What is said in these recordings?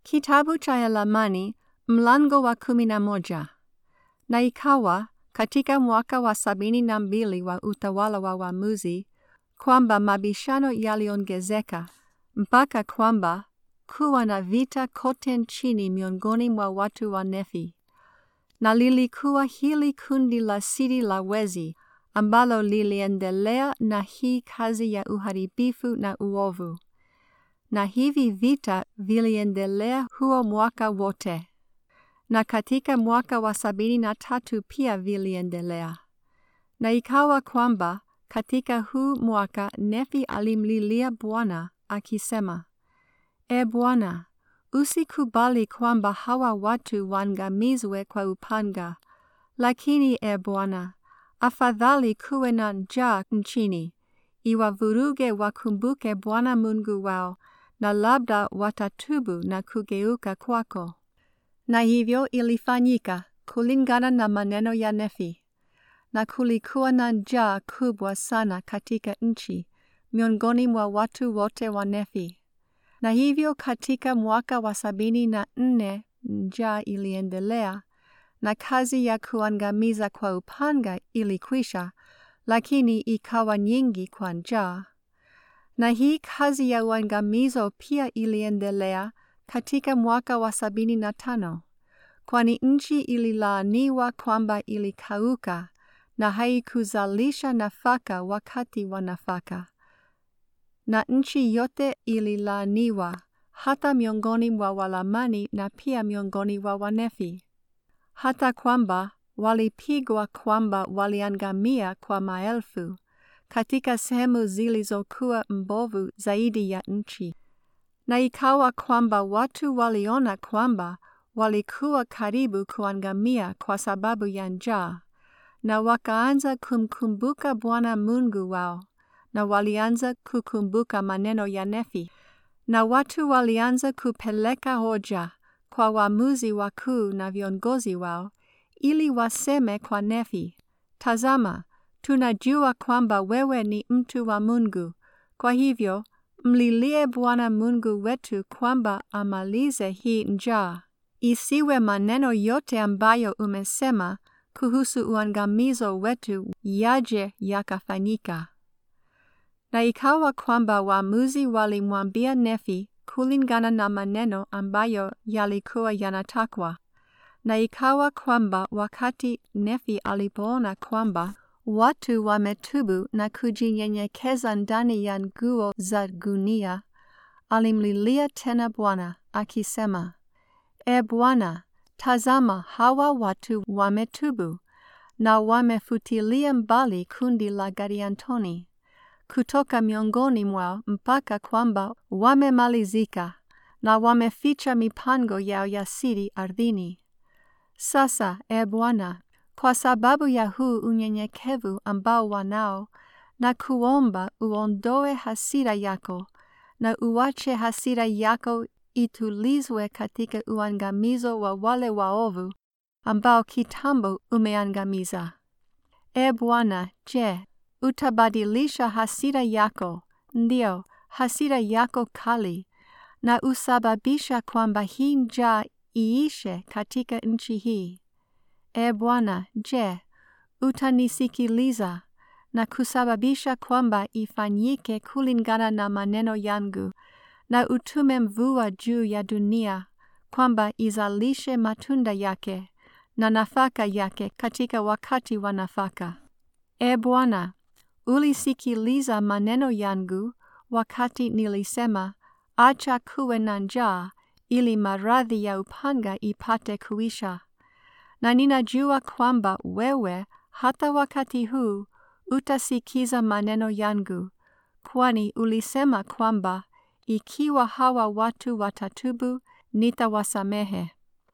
Kitabu cha Yalamani mlango wa kumi na moja. Na ikawa katika mwaka wa sabini na mbili wa utawala wa waamuzi, kwamba mabishano yaliongezeka mpaka kwamba kuwa na vita kote nchini miongoni mwa watu wa Nefi. Na lilikuwa hili kundi la siri la wezi ambalo liliendelea na hii kazi ya uharibifu na uovu. Na hivi vita viliendelea huo mwaka wote. Na katika mwaka wa sabini na tatu pia viliendelea. Na ikawa kwamba katika huu mwaka Nefi alimlilia Bwana akisema, E Bwana, usikubali kwamba hawa watu waangamizwe kwa upanga, lakini e Bwana, afadhali kuwe na njaa nchini, iwavuruge wakumbuke Bwana Mungu wao, na labda watatubu na kugeuka kwako. Na hivyo ilifanyika kulingana na maneno ya Nefi. Na kulikuwa na njaa kubwa sana katika nchi miongoni mwa watu wote wa Nefi. Na hivyo katika mwaka wa sabini na nne njaa iliendelea, na kazi ya kuangamiza kwa upanga ilikwisha, lakini ikawa nyingi kwa njaa. Na hii kazi ya uangamizo pia iliendelea katika mwaka wa sabini na tano, kwani nchi ililaaniwa kwamba ilikauka na haikuzalisha nafaka wakati wa nafaka. Na nchi yote ililaaniwa, hata miongoni mwa Walamani na pia miongoni mwa Wanefi, hata kwamba walipigwa kwamba waliangamia kwa maelfu katika sehemu zilizokuwa mbovu zaidi ya nchi. Na ikawa kwamba watu waliona kwamba walikuwa karibu kuangamia kwa sababu ya njaa, na wakaanza kumkumbuka Bwana Mungu wao, na walianza kukumbuka maneno ya Nefi. Na watu walianza kupeleka hoja kwa waamuzi wakuu na viongozi wao, ili waseme kwa Nefi, Tazama, tunajua kwamba wewe ni mtu wa Mungu, kwa hivyo mlilie Bwana Mungu wetu kwamba amalize hii njaa, isiwe maneno yote ambayo umesema kuhusu uangamizo wetu yaje yakafanyika. Na ikawa kwamba waamuzi walimwambia Nefi kulingana na maneno ambayo yalikuwa yanatakwa. Na ikawa kwamba wakati Nefi alipoona kwamba watu wametubu na kujinyenyekeza ndani ya nguo za gunia, alimlilia tena Bwana akisema, E Bwana, tazama hawa watu wametubu na wamefutilia mbali kundi la Gadiantoni kutoka miongoni mwao mpaka kwamba wamemalizika na wameficha mipango yao ya siri ardhini. Sasa, e Bwana, kwa sababu ya huu unyenyekevu ambao wanao, na kuomba uondoe hasira yako na uache hasira yako itulizwe katika uangamizo wa wale waovu ambao kitambo umeangamiza. E Bwana, je, utabadilisha hasira yako, ndio hasira yako kali, na usababisha kwamba hii njaa iishe katika nchi hii? E Bwana, je, utanisikiliza na kusababisha kwamba ifanyike kulingana na maneno yangu, na utume mvua juu ya dunia, kwamba izalishe matunda yake na nafaka yake katika wakati wa nafaka. E Bwana, ulisikiliza maneno yangu wakati nilisema, acha kuwe na njaa, ili maradhi ya upanga ipate kuisha. Na ninajua kwamba wewe hata wakati huu utasikiza maneno yangu, kwani ulisema kwamba ikiwa hawa watu watatubu, nitawasamehe.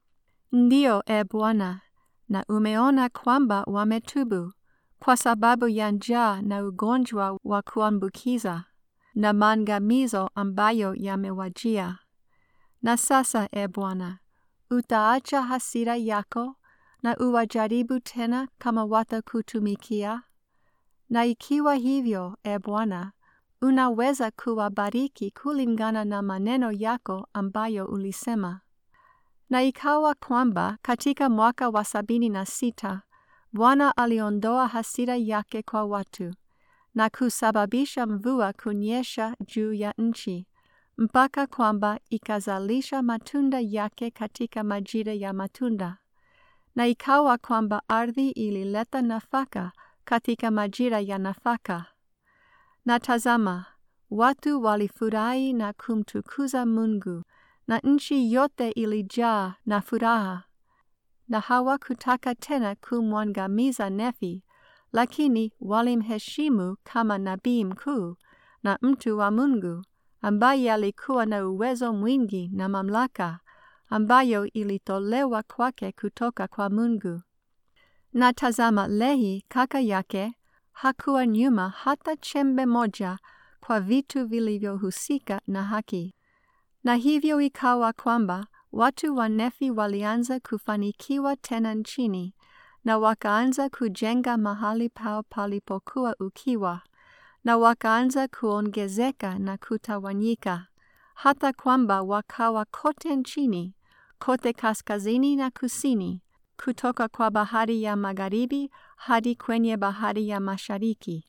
Ndiyo, e Bwana, na umeona kwamba wametubu kwa sababu ya njaa na ugonjwa wa kuambukiza na maangamizo ambayo yamewajia. Na sasa, e Bwana, utaacha hasira yako na uwajaribu tena kama watakutumikia? Na ikiwa hivyo, e Bwana, unaweza kuwabariki kulingana na maneno yako ambayo ulisema. Na ikawa kwamba katika mwaka wa sabini na sita Bwana aliondoa hasira yake kwa watu na kusababisha mvua kunyesha juu ya nchi mpaka kwamba ikazalisha matunda yake katika majira ya matunda. Na ikawa kwamba ardhi ilileta nafaka katika majira ya nafaka. Na tazama, watu walifurahi na kumtukuza Mungu, na nchi yote ilijaa na furaha. Na hawakutaka tena kumwangamiza Nefi, lakini walimheshimu kama nabii mkuu na mtu wa Mungu, ambaye alikuwa na uwezo mwingi na mamlaka, ambayo ilitolewa kwake kutoka kwa Mungu. Na tazama, Lehi kaka yake hakuwa nyuma hata chembe moja kwa vitu vilivyohusika na haki. Na hivyo ikawa kwamba watu wa Nefi walianza kufanikiwa tena nchini, na wakaanza kujenga mahali pao palipokuwa ukiwa, na wakaanza kuongezeka na kutawanyika, hata kwamba wakawa kote nchini, kote kaskazini na kusini, kutoka kwa bahari ya magharibi hadi kwenye bahari ya mashariki.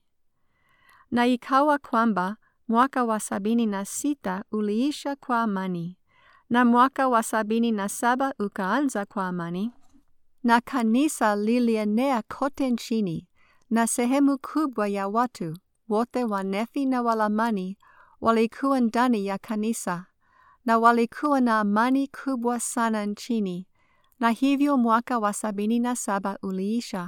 Na ikawa kwamba mwaka wa sabini na sita uliisha kwa amani, na mwaka wa sabini na saba ukaanza kwa amani, na kanisa lilienea kote nchini, na sehemu kubwa ya watu wote wa Nefi na Walamani walikuwa ndani ya kanisa, na walikuwa na amani kubwa sana nchini, na hivyo mwaka wa sabini na saba uliisha.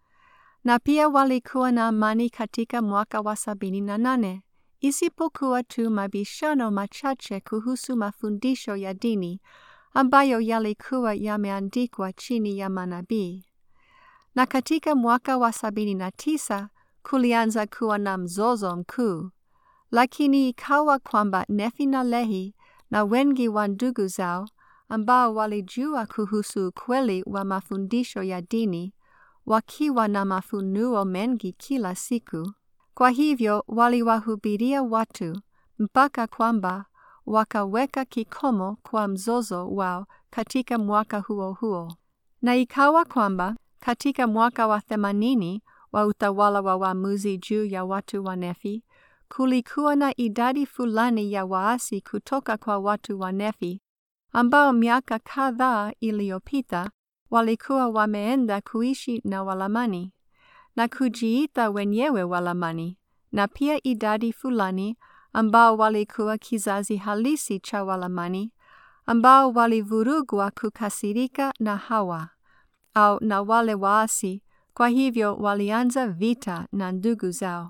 Na pia walikuwa na amani katika mwaka wa sabini na nane, isipokuwa tu mabishano machache kuhusu mafundisho ya dini ambayo yalikuwa yameandikwa chini ya manabii. Na katika mwaka wa sabini na tisa kulianza kuwa na mzozo mkuu, lakini ikawa kwamba Nefi na Lehi na wengi wa ndugu zao ambao walijua kuhusu ukweli wa mafundisho ya dini wakiwa na mafunuo mengi kila siku. Kwa hivyo waliwahubiria watu mpaka kwamba wakaweka kikomo kwa mzozo wao katika mwaka huo huo. Na ikawa kwamba katika mwaka wa themanini wa utawala wa waamuzi juu ya watu wa Nefi, kulikuwa na idadi fulani ya waasi kutoka kwa watu wa Nefi ambao miaka kadhaa iliyopita walikuwa wameenda kuishi na Walamani na kujiita wenyewe Walamani, na pia idadi fulani ambao walikuwa kizazi halisi cha Walamani ambao walivurugwa kukasirika na Hawa au na wale waasi, kwa hivyo walianza vita na ndugu zao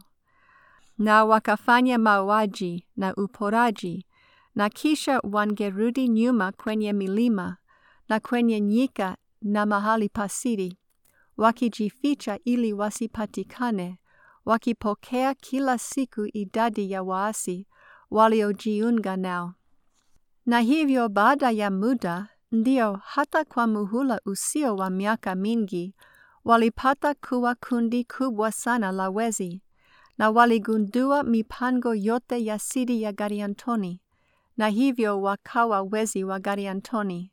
na wakafanya mauaji na uporaji, na kisha wangerudi nyuma kwenye milima na kwenye nyika na mahali pasiri, wakijificha ili wasipatikane, wakipokea kila siku idadi ya waasi waliojiunga nao. Na hivyo baada ya muda, ndio hata kwa muhula usio wa miaka mingi, walipata kuwa kundi kubwa sana la wezi, na waligundua mipango yote ya siri ya Gariantoni, na hivyo wakawa wezi wa Gariantoni.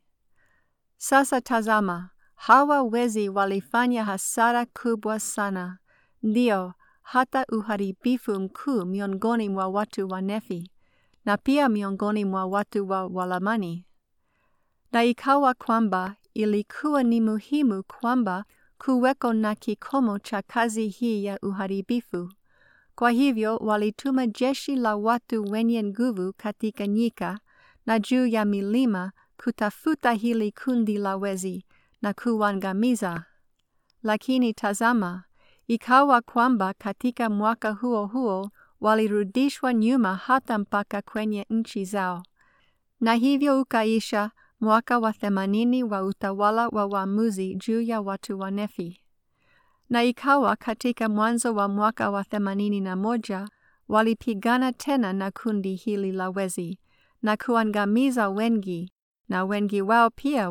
Sasa tazama, hawa wezi walifanya hasara kubwa sana, ndio hata uharibifu mkuu miongoni mwa watu wa Nefi, na pia miongoni mwa watu wa Walamani. Na ikawa kwamba ilikuwa ni muhimu kwamba kuweko na kikomo cha kazi hii ya uharibifu. Kwa hivyo walituma jeshi la watu wenye nguvu katika nyika na juu ya milima kutafuta hili kundi la wezi na kuangamiza. Lakini tazama, ikawa kwamba katika mwaka huo huo walirudishwa nyuma hata mpaka kwenye nchi zao, na hivyo ukaisha mwaka wa themanini wa utawala wa waamuzi juu ya watu wa Nefi. Na ikawa katika mwanzo wa mwaka wa themanini na moja walipigana tena na kundi hili la wezi na kuangamiza wengi, na wengi wao pia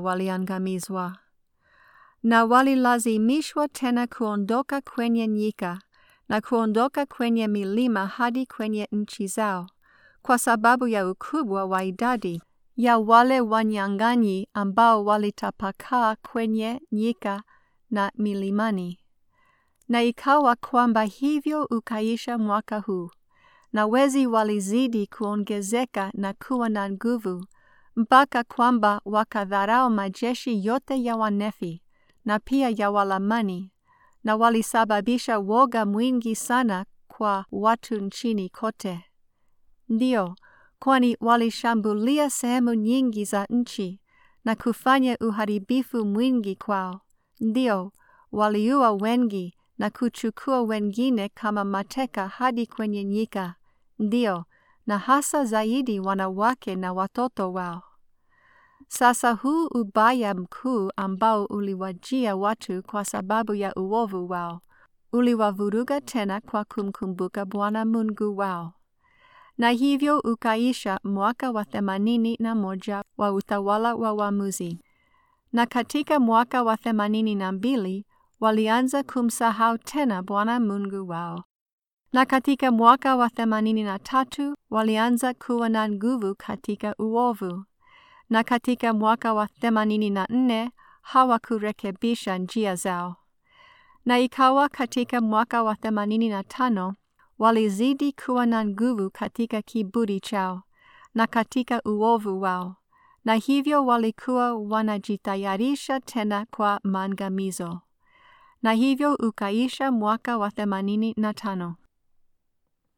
waliangamizwa. Na walilazimishwa tena kuondoka kwenye nyika na kuondoka kwenye milima hadi kwenye nchi zao, kwa sababu ya ukubwa wa idadi ya wale wanyang'anyi ambao walitapakaa kwenye nyika na milimani. Na ikawa kwamba hivyo ukaisha mwaka huu, na wezi walizidi kuongezeka na kuwa na nguvu, mpaka kwamba wakadharau majeshi yote ya Wanefi na pia ya Walamani, na walisababisha woga mwingi sana kwa watu nchini kote. Ndiyo, kwani walishambulia sehemu nyingi za nchi na kufanya uharibifu mwingi kwao. Ndiyo, waliua wengi na kuchukua wengine kama mateka hadi kwenye nyika. Ndiyo, na hasa zaidi wanawake na watoto wao. Sasa huu ubaya mkuu ambao uliwajia watu kwa sababu ya uovu wao, uliwavuruga tena kwa kumkumbuka Bwana Mungu wao. Na hivyo ukaisha mwaka wa themanini na moja wa utawala wa waamuzi. Na katika mwaka wa themanini na mbili walianza kumsahau tena Bwana Mungu wao. Na katika mwaka wa themanini na tatu walianza kuwa na nguvu katika uovu. Na katika mwaka wa themanini na nne hawakurekebisha njia zao. Na ikawa katika mwaka wa themanini na tano walizidi kuwa na nguvu katika kiburi chao na katika uovu wao, na hivyo walikuwa wanajitayarisha tena kwa maangamizo. Na hivyo ukaisha mwaka wa themanini na tano.